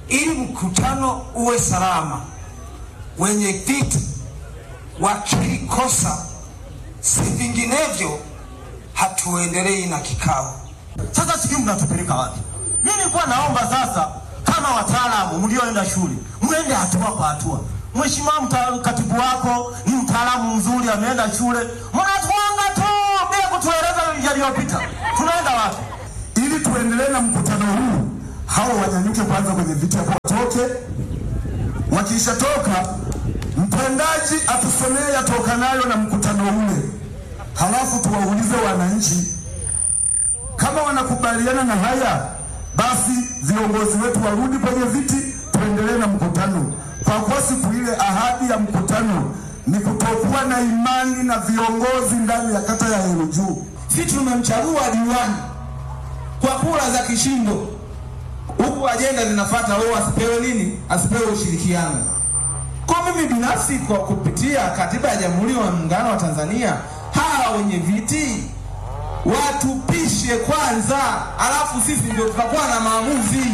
ili mkutano uwe salama, wenye viti wakili kosa, si vinginevyo hatuendelei na kikao. Sasa sijui mnatupeleka wapi? Mimi nilikuwa naomba sasa, kama wataalamu mlioenda shule, mwende hatua kwa hatua. Mheshimiwa mta- katibu wako ni mtaalamu mzuri, ameenda shule, mnatuanga tu bila kutueleza yaliyopita. Tunaenda wapi? ili tuendelee na mkutano huu, hao wanyanyuke kwanza kwenye viti hapo, watoke. Wakishatoka, mtendaji atusomee yatokanayo na mkutano ule, halafu tuwaulize wananchi kama wanakubaliana na haya, basi viongozi wetu warudi kwenye viti, tuendelee na mkutano, kwa kuwa siku ile ahadi ya mkutano ni kutokuwa na imani na viongozi ndani ya kata ya Heru Juu. Sisi tumemchagua diwani kwa kura za kishindo, huku ajenda zinafuata wao asipewe nini, asipewe ushirikiano. Kwa mimi binafsi, kwa kupitia katiba ya Jamhuri ya Muungano wa Tanzania, hawa wenye viti watupishe kwanza, alafu sisi ndio tutakuwa na maamuzi.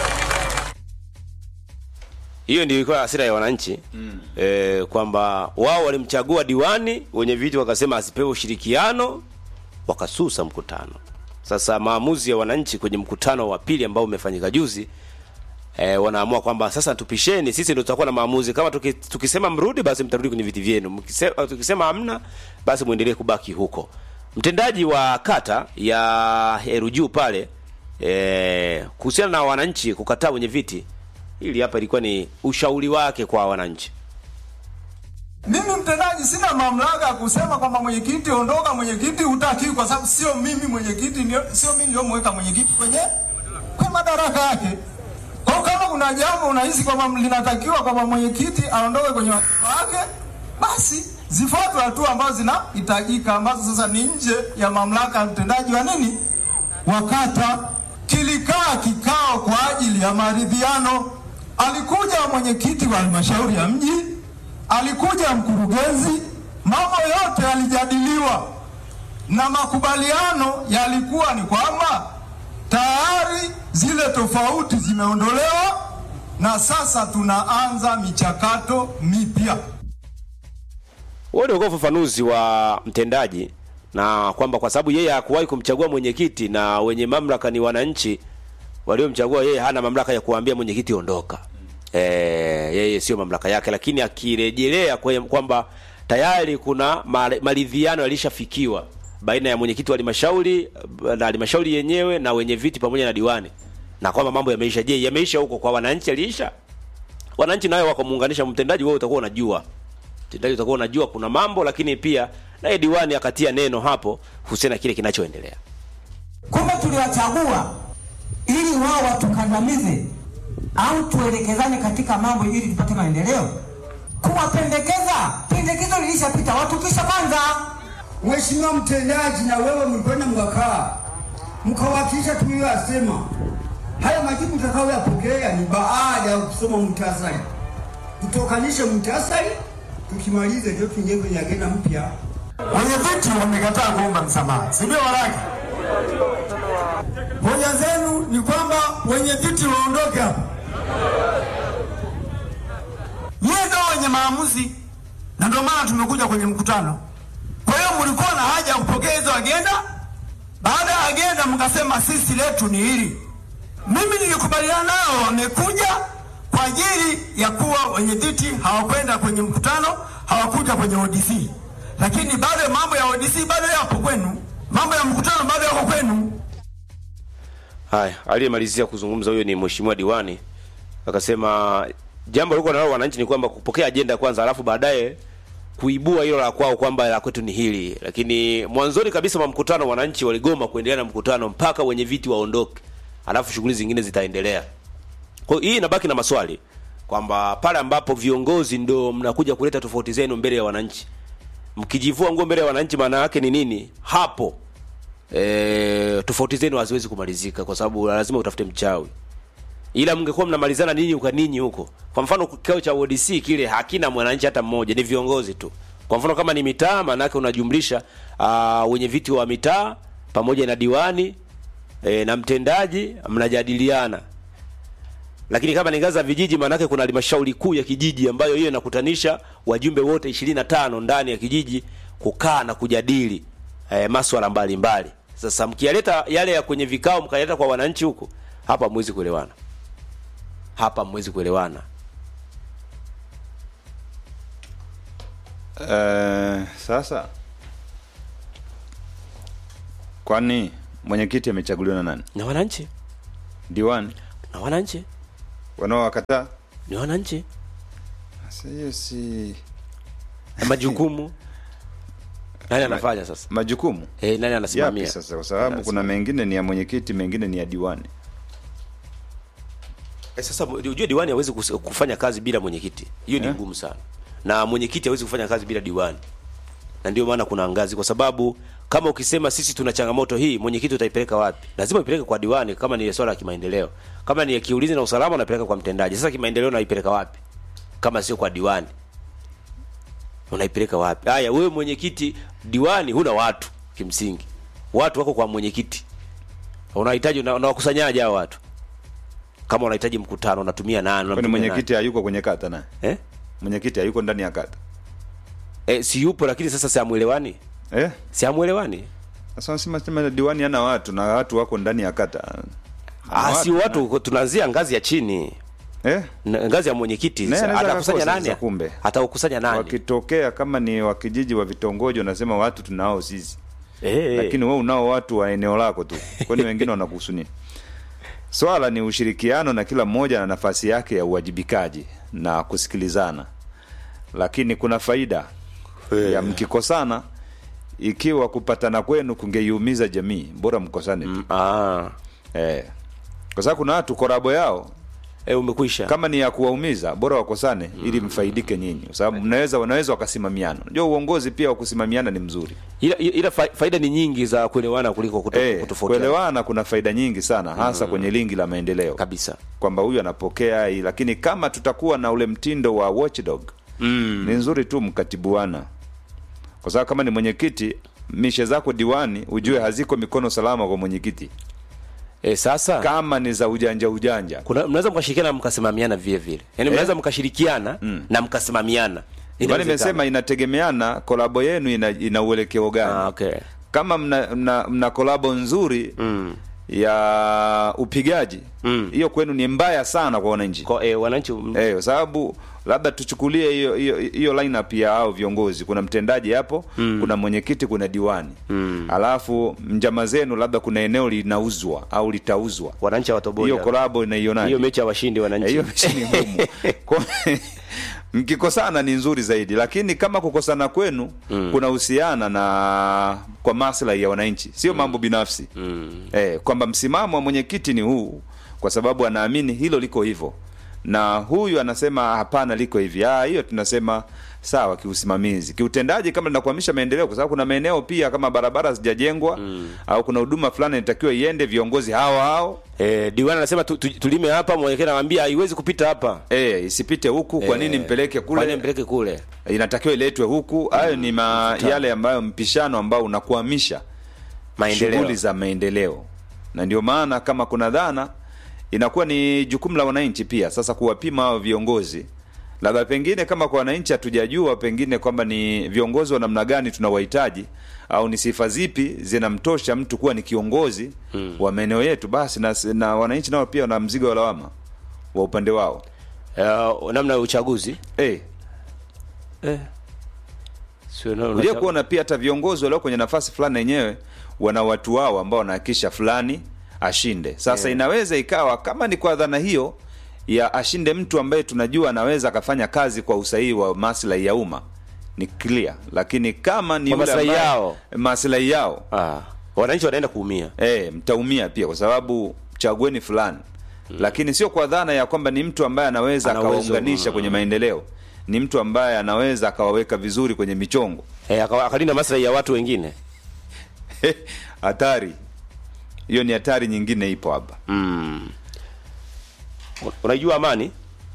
hiyo ndio ilikuwa hasira ya wananchi mm. e, kwamba wao walimchagua diwani wenye viti wakasema asipewe ushirikiano wakasusa mkutano sasa maamuzi ya wananchi kwenye mkutano wa pili ambao umefanyika juzi e, wanaamua kwamba sasa tupisheni sisi ndio tutakuwa na maamuzi kama tuki, tukisema mrudi basi mtarudi kwenye viti vyenu Mkise- tukisema hamna basi mwendelee kubaki huko mtendaji wa kata ya Heru Juu pale e, kuhusiana na wananchi kukataa wenye viti hili hapa ilikuwa ni ushauri wake kwa wananchi Mimi mtendaji sina mamlaka ya kusema kwamba mwenyekiti ondoka, mwenyekiti hutaki, kwa sababu sio mimi mwenyekiti, ndio sio mimi niliyomweka mwenyekiti kwenye kwa madaraka yake. Kwa hiyo kama kuna jambo unahisi kwamba linatakiwa kwamba mwenyekiti aondoke kwenye wadhifa wake, basi zifuatwe hatua ambazo zinahitajika, ambazo sasa ni nje ya mamlaka ya mtendaji wa nini wa kata. Kilikaa kikao kwa ajili ya maridhiano. Alikuja mwenyekiti wa halmashauri ya mji, alikuja mkurugenzi, mambo yote yalijadiliwa na makubaliano yalikuwa ni kwamba tayari zile tofauti zimeondolewa na sasa tunaanza michakato mipya. huo ndio ufafanuzi wa mtendaji na kwamba kwa sababu yeye hakuwahi kumchagua mwenyekiti na wenye mamlaka ni wananchi waliomchagua yeye hana mamlaka ya kuambia mwenyekiti ondoka e, yeye sio mamlaka yake lakini akirejelea kwe- kwamba tayari kuna ma- maridhiano yalishafikiwa baina ya mwenyekiti wa halmashauri na halmashauri yenyewe na wenye viti pamoja na diwani na kwamba mambo yameisha je yameisha huko kwa wananchi yaliisha wananchi nayo wakamuunganisha mtendaji wewe utakuwa unajua mtendaji utakuwa unajua kuna mambo lakini pia naye diwani akatia neno hapo husiana na kile kinachoendelea kumbe tuliwachagua ili wao watukandamize au tuelekezane katika mambo ili tupate maendeleo kuwapendekeza pendekezo lilishapita watupisha kwanza Mheshimiwa mtendaji, na wewe mlikwenda mkakaa mkawakilisha tuliyoyasema. Haya majibu tutakayoyapokea ni baada ya kusoma muhtasari, tutokanishe muhtasari, tukimalize ndio tuingie kwenye agenda mpya. Wenye viti wamekataa kuomba msamaha, si ndio? Waraka hoja zenu ni kwamba wenye viti waondoke hapa. Nyie ndio wenye maamuzi, na ndio maana tumekuja kwenye mkutano. Kwa hiyo mlikuwa na haja ya kupokea hizo agenda. Baada ya agenda, mkasema sisi letu ni hili. Mimi nilikubaliana nao, wamekuja kwa ajili ya kuwa wenye viti hawakwenda kwenye mkutano, hawakuja kwenye ODC, lakini bado mambo ya ODC bado yapo kwenu, mambo ya mkutano bado yako kwenu. haya aliyemalizia kuzungumza huyo ni mheshimiwa diwani akasema jambo liko nalo wananchi ni kwamba kupokea ajenda kwanza alafu baadaye kuibua hilo la kwao kwamba la kwetu ni hili lakini mwanzoni kabisa mwa mkutano wananchi waligoma kuendelea na mkutano mpaka wenye viti waondoke alafu shughuli zingine zitaendelea kwa hiyo hii inabaki na maswali kwamba pale ambapo viongozi ndo mnakuja kuleta tofauti zenu mbele ya wananchi mkijivua nguo mbele ya wananchi maana yake ni nini hapo e, tofauti zenu haziwezi kumalizika kwa sababu lazima utafute mchawi ila mngekuwa mnamalizana ninyi kwa ninyi huko kwa mfano kikao cha ODC kile hakina mwananchi hata mmoja ni viongozi tu kwa mfano kama ni mitaa maana yake unajumlisha uh, wenye viti wa mitaa pamoja na diwani e, na mtendaji mnajadiliana lakini kama ni ngazi za vijiji, maanake kuna halmashauri kuu ya kijiji ambayo hiyo inakutanisha wajumbe wote ishirini na tano ndani ya kijiji kukaa na kujadili eh, maswala mbalimbali. Sasa mkiyaleta yale ya kwenye vikao mkayaleta kwa wananchi huko, hapa hamwezi kuelewana, hapa hamwezi kuelewana. Eh, sasa kwani mwenyekiti amechaguliwa na nani? Na wananchi Diwani na wananchi wanaowakataa? ni wananchi Sasa hiyo si na majukumu nani anafanya sasa? majukumu Eh, nani yapi anasimamia sasa? Kwa sababu Nani kuna mengine ni ya mwenyekiti, mengine ni ya diwani. Eh, sasa ujue diwani hawezi kus- kufanya kazi bila mwenyekiti. Hiyo ni Eh? ngumu sana. Na mwenyekiti hawezi kufanya kazi bila diwani. Na ndio maana kuna ngazi kwa sababu kama ukisema sisi tuna changamoto hii, mwenyekiti utaipeleka wapi? Lazima ipeleke kwa diwani kama ni swala la kimaendeleo. Kama ni ya kiulinzi na usalama unapeleka kwa mtendaji. Sasa kimaendeleo unaipeleka wapi? Kama sio kwa diwani. Unaipeleka wapi? Haya, wewe mwenyekiti, diwani huna watu kimsingi. Watu wako kwa mwenyekiti. Unahitaji una- unawakusanyaje hao watu? Kama unahitaji mkutano unatumia nani? Kwani Unamtumia mwenyekiti hayuko kwenye kata na nani? eh? mwenyekiti hayuko ndani ya kata Eh, si yupo lakini sasa si amuelewani? eh? Si amuelewani? Sasa nasema sema diwani hana watu na watu wako ndani ya kata Ah, Ana si watu tunaanzia ngazi ya chini. eh? Na- Ngazi ya mwenyekiti. Naye Sasa anaweza Atakusanya akakosa nani? sasa kumbe. Atakusanya nani? wakitokea kama ni wa kijiji wa vitongoji wanasema watu tunao sisi Eh, lakini wewe unao watu wa eneo lako tu kwani wengine wanakuhusu nini swala ni ushirikiano na kila mmoja na nafasi yake ya uwajibikaji na kusikilizana lakini kuna faida ya mkikosana ikiwa kupatana kwenu kungeiumiza jamii bora mkosane tu ah, eh. kwa sababu kuna watu korabo yao eh, umekwisha. kama ni ya kuwaumiza bora wakosane ili mfaidike nyinyi kwa sababu mnaweza wanaweza wakasimamiana unajua uongozi pia wa kusimamiana ni mzuri Ila, ila fa- faida ni nyingi za kuelewana kuliko kuto, eh, kutofautiana kuelewana kuna faida nyingi sana hasa kwenye lingi la maendeleo kabisa. kwamba huyu anapokea hii lakini kama tutakuwa na ule mtindo wa watchdog Mm. ni nzuri tu mkatibuana kwa sababu kama ni mwenyekiti mishe zako diwani ujue haziko mikono salama kwa mwenyekiti Eh, sasa kama ni za ujanja ujanja kuna mnaweza mkashirikiana na mkasimamiana vile vile. Yaani mnaweza mkashirikiana na mkasimamiana. bali Inawezekana. nimesema inategemeana kolabo yenu ina, ina uelekeo gani Ah, okay. kama mna, mna, mna kolabo nzuri Mm. ya upigaji Mm. hiyo kwenu ni mbaya sana kwa wananchi Kwa eh, wananchi eh, kwa sababu labda tuchukulie hiyo hiyo hiyo lineup ya hao viongozi kuna mtendaji hapo mm. kuna mwenyekiti kuna diwani mm. alafu njama zenu labda kuna eneo linauzwa au litauzwa wananchi hawatoboi. hiyo kolabo inaionaje Hiyo mechi ya washindi Eh, wananchi. hiyo mechi ni ngumu Kwa- mkikosana ni nzuri zaidi lakini kama kukosana kwenu mm. kunahusiana na kwa maslahi ya wananchi sio mambo binafsi mm. eh, kwamba msimamo wa mwenyekiti ni huu kwa sababu anaamini hilo liko hivyo na huyu anasema hapana liko hivi ah hiyo tunasema sawa kiusimamizi kiutendaji kama linakwamisha maendeleo kwa sababu kuna maeneo pia kama barabara hazijajengwa mm. au kuna huduma fulani inatakiwa iende viongozi hao hao Eh, diwani anasema tu, tu, tulime hapa, mwelekeo anamwambia haiwezi kupita hapa. eh, isipite huku kwa nini mpeleke Kwa nini kule mpeleke kule? inatakiwa iletwe huku hayo ni ma, yale ambayo mpishano ambao unakwamisha Maendeleo. shughuli za maendeleo na ndio maana kama kuna dhana inakuwa ni jukumu la wananchi pia sasa kuwapima hao viongozi labda pengine kama kwa wananchi hatujajua pengine kwamba ni viongozi wa namna gani tunawahitaji au ni sifa zipi zinamtosha mtu kuwa ni kiongozi hmm. wa maeneo yetu basi na, na wananchi nao pia wana mzigo wa lawama wa upande wao Uh, namna ya uchaguzi. hey, Eh. Sio na Unajua kuona pia hata viongozi walio kwenye nafasi fulani wenyewe wana watu wao ambao wanahakikisha fulani ashinde. Sasa Yeah. inaweza ikawa kama ni kwa dhana hiyo ya ashinde mtu ambaye tunajua anaweza akafanya kazi kwa usahihi wa maslahi ya umma ni clear, lakini kama ni Kwa yule maslahi ambaye- yao. maslahi yao ah, wananchi wanaenda kuumia. eh, mtaumia pia kwa sababu chagueni fulani lakini sio kwa dhana ya kwamba ni mtu ambaye anaweza Ana uwezo, akawaunganisha mm. kwenye maendeleo, ni mtu ambaye anaweza akawaweka vizuri kwenye michongo Eh, aka- akalinda maslahi ya watu wengine. hatari hiyo ni hatari nyingine ipo hapa Mm. Unajua amani?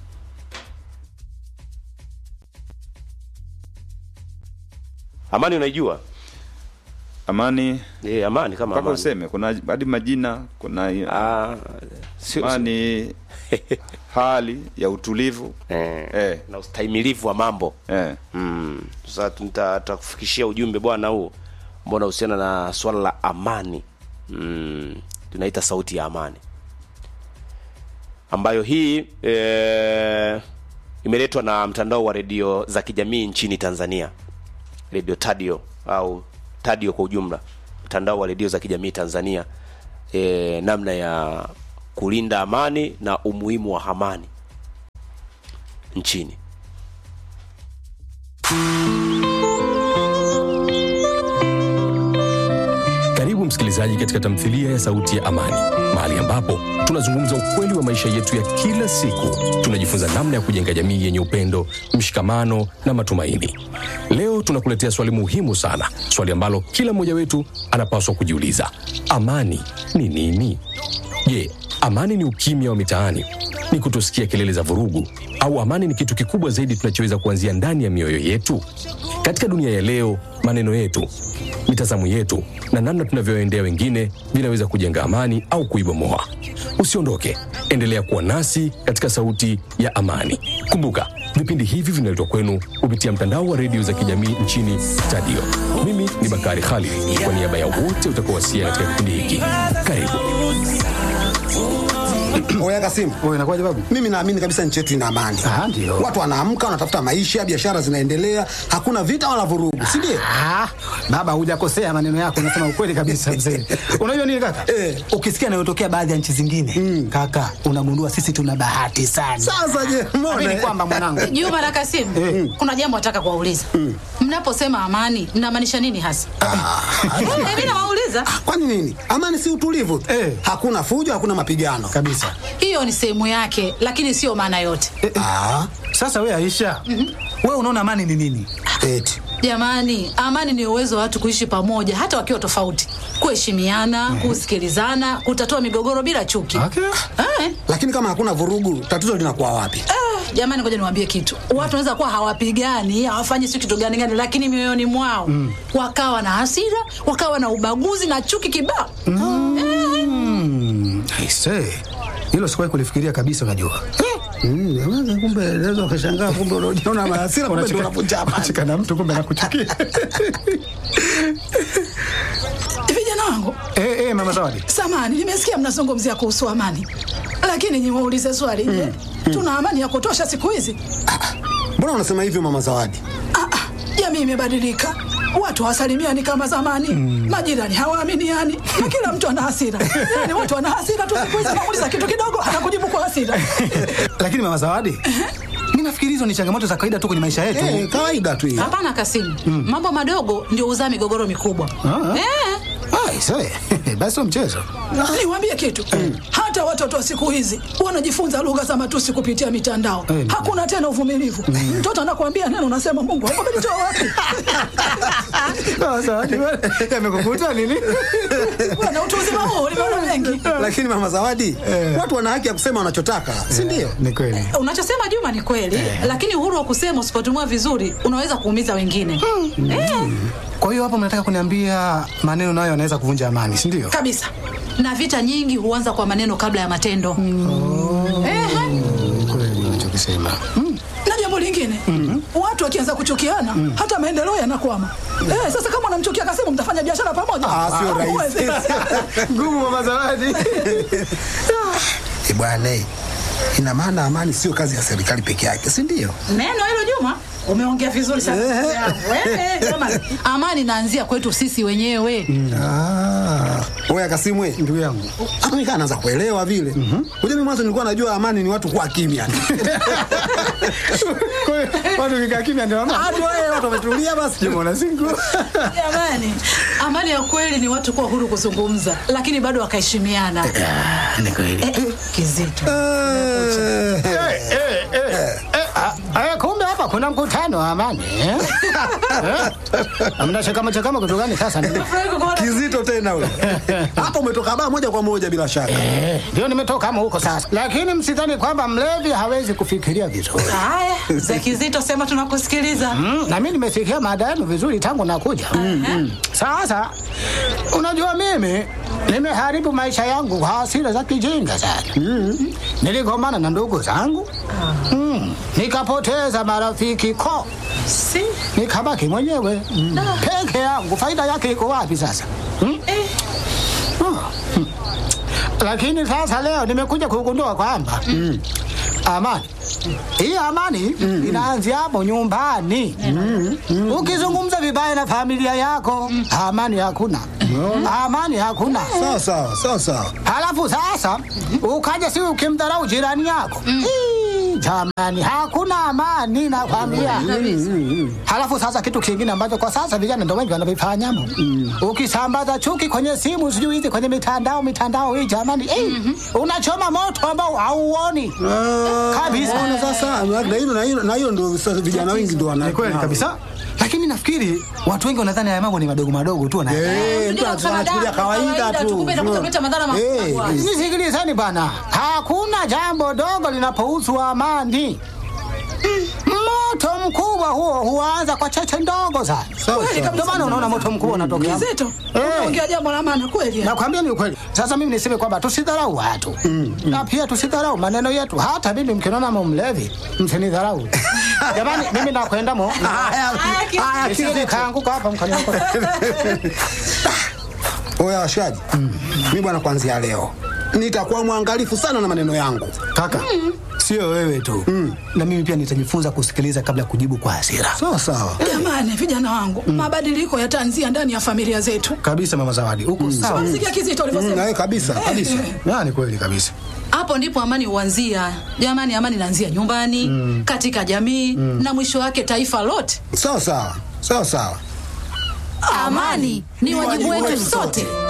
Amani unaijua? amani Eh, amani kama mpaka amani. useme kuna hadi majina kuna Ah, sio amani hali ya utulivu eh, Eh. na ustahimilivu wa mambo eh. mm. Sasa tuta- tutakufikishia ujumbe bwana huu ambao unahusiana na swala la amani mm. tunaita sauti ya amani ambayo hii e, imeletwa na mtandao wa redio za kijamii nchini Tanzania, redio Tadio au Tadio kwa ujumla, mtandao wa redio za kijamii Tanzania, e, namna ya kulinda amani na umuhimu wa amani nchini. Karibu msikilizaji katika tamthilia ya Sauti ya Amani, mahali ambapo tunazungumza ukweli wa maisha yetu ya kila siku. Tunajifunza namna ya kujenga jamii yenye upendo, mshikamano na matumaini. Leo tunakuletea swali muhimu sana, swali ambalo kila mmoja wetu anapaswa kujiuliza: amani ni nini? Je, amani ni ukimya wa mitaani? Ni kutosikia kelele za vurugu? Au amani ni kitu kikubwa zaidi tunachoweza kuanzia ndani ya mioyo yetu? Katika dunia ya leo, maneno yetu, mitazamo yetu na namna tunavyoendea wengine vinaweza kujenga amani au kuibomoa. Usiondoke, endelea kuwa nasi katika Sauti ya Amani. Kumbuka, vipindi hivi vinaletwa kwenu kupitia mtandao wa redio za kijamii nchini Tadio. Mimi ni Bakari Khalid, kwa niaba ya wote utakaowasia katika kipindi hiki. Karibu. Oya Kasimu, Wewe inakuwaje babu? mimi naamini kabisa nchi yetu ina amani. Ah, ndio. Watu wanaamka, wanatafuta maisha, biashara zinaendelea, hakuna vita wala vurugu, si ndio? Ah, baba hujakosea maneno yako, unasema ukweli kabisa mzee. Unajua nini kaka? Eh. Ukisikia yanayotokea baadhi ya nchi zingine kaka, unagundua sisi tuna bahati sana. Sasa je, mbona Amini kwamba mwanangu Juma na Kasimu, kuna jambo nataka kuwauliza. Mnaposema amani mnamaanisha nini hasa? Eh, Mimi nawauliza. kwani nini? Amani si utulivu tu. Eh. Hakuna fujo, hakuna mapigano. kabisa. Hiyo ni sehemu yake, lakini sio maana yote. Ah, Sasa wewe Aisha, wewe unaona amani ni nini? eti. Jamani, amani ni uwezo wa watu kuishi pamoja hata wakiwa tofauti, kuheshimiana, kusikilizana, kutatua migogoro bila chuki. Okay. Eh, Lakini kama hakuna vurugu, tatizo linakuwa wapi? eh, jamani, ngoja niwaambie kitu. Watu wanaweza kuwa hawapigani, hawafanyi si kitu gani gani, lakini mioyoni mwao wakawa na hasira, wakawa na ubaguzi na chuki kibao. Mm, aise. Hilo sikuwahi kulifikiria kabisa unajua. Mm, jamani, kumbe naweza ukashangaa kumbe unajiona na hasira kumbe ndio unavunja amani. Unacheka na mtu kumbe anakuchukia. Vijana wangu, Eh, eh, mama Zawadi. samani, nimesikia mnazungumzia kuhusu amani, lakini niwaulize swali. Je, tuna amani ya kutosha siku hizi? Mbona unasema hivyo mama Zawadi? Ah, ah, jamii imebadilika, watu hawasalimiani kama zamani, majirani hawaaminiani na kila mtu ana hasira. Yani watu wana hasira tu siku hizi, namuuliza kitu kidogo anakujibu kwa hasira. Lakini mama Zawadi, mimi nafikiri hizo ni changamoto za kawaida tu kwenye maisha yetu. Eh, kawaida tu hiyo. Hapana Kasimu, mambo madogo ndio huzaa migogoro mikubwa. Ah. Eh, Ah, aise. Basi sio mchezo. niwaambie kitu, hata watoto wa siku hizi wanajifunza lugha za matusi kupitia mitandao. Eh. Hakuna tena uvumilivu. Mtoto anakuambia neno, unasema Mungu amenitoa wapi? Mama Zawadi, yamekukuta nini? Bwana, utu uzima huu nimeona mengi. Lakini mama Zawadi, watu wana haki ya kusema wanachotaka, si ndio? Ni kweli. Unachosema Juma ni kweli, lakini uhuru wa kusema usipotumia vizuri unaweza kuumiza wengine. Eh, Kwa hiyo hapo mnataka kuniambia maneno nayo yanaweza kuvunja amani, si ndio? kabisa. Na vita nyingi huanza kwa maneno kabla ya matendo. Ehe. Ni kweli unachokisema. Na jambo lingine, watu wakianza kuchukiana, hata maendeleo yanakwama. Eh, sasa kama unamchukia Kasimu, mtafanya biashara pamoja? Ah, sio Hamwezi. rahisi. Ngumu mama Zawadi. Eh, bwana, eh, ina maana amani sio kazi ya serikali peke yake, si ndio? Neno hilo Juma, umeongea vizuri sana. Wewe, Juma, amani inaanzia kwetu sisi wenyewe. Ah. Oya Kasimu, we. Ndugu yangu. hata mimi kana naanza kuelewa vile. Unajua mimi mwanzo nilikuwa najua amani ni watu kuwa kimya. Kwa hiyo watu kikaa kimya ndio amani. Watu wao watu wametulia basi. Jumona singu. Jamani, amani ya kweli ni watu kuwa huru kuzungumza, lakini bado wakaheshimiana. Ni kweli. Eh, kizito. Eh, kumbe hapa kuna mkutano wa amani. eh? Eh? Amna chakama chakama kitu gani sasa? Nafurahi kukuona. Kizito tena wewe. Hapo umetoka baa moja kwa moja bila shaka. Eh, Ndio nimetoka kama huko sasa, lakini msidhani kwamba mlevi hawezi kufikiria vizuri. Haya, za kizito sema tunakusikiliza. Mm, na mimi nimesikia mada yenu vizuri tangu nakuja. Mm, mm. Sasa unajua mimi nimeharibu maisha yangu kwa hasira za kijinga sana. Mm. Niligombana na ndugu zangu mm. nikapoteza marafiki ko si. nikabaki mwenyewe mm. peke yangu. Faida yake iko wapi sasa? Mm? Oh. Mm. Lakini sasa leo nimekuja kugundua kwamba mm. amani hii amani mm. inaanzia hapo nyumbani mm. mm. ukizungumza vibaya na familia yako amani hakuna amani hakuna sawa sawa sawa sawa halafu sasa ukaja si ukimdharau jirani yako Ii, jamani hakuna amani na familia halafu sasa kitu kingine ambacho kwa sasa vijana ndo wengi wanavifanya ukisambaza chuki kwenye simu sijui hizi kwenye mitandao mitandao hii jamani Ii, unachoma moto ambao hauoni kabisa Unaona sasa na hilo na hilo na hilo ndio sasa vijana wengi ndio wana Ni kweli kabisa. Lakini nafikiri watu wengi wanadhani haya mambo ni madogo madogo tu na Eh, mtu anachukulia kawaida tu. Eh, Nisikilizeni bwana, hakuna jambo dogo linapohusu amani. Moto mkubwa huo huanza kwa cheche ndogo sana. Kweli kabisa. Ndio maana unaona moto mkubwa unatokea. Kizito, Eh. unaongea jambo la maana kweli. Nakwambia ni ukweli. Sasa mimi niseme kwamba tusidharau watu na pia tusidharau maneno yetu. Hata mimi mkiniona mumlevi, msinidharau jamani. Mimi nakwenda mo haya, Nisije kaanguka hapa mkaniokota. Oya washikaji, mimi bwana, kuanzia leo nitakuwa mwangalifu sana na maneno yangu. kaka, sio wewe tu na mimi pia nitajifunza kusikiliza kabla ya kujibu kwa hasira. Sawa sawa. Jamani, vijana wangu, mabadiliko yataanzia ndani ya familia zetu. Kabisa mama Zawadi, uko sawa. Sikia Kizito Mm, alivyosema. na kabisa kabisa. Na ni kweli kabisa. hapo ndipo amani huanzia jamani amani inaanzia nyumbani mm. katika jamii mm. na mwisho wake taifa lote Sawa sawa. Sawa sawa. amani ni wajibu wetu sote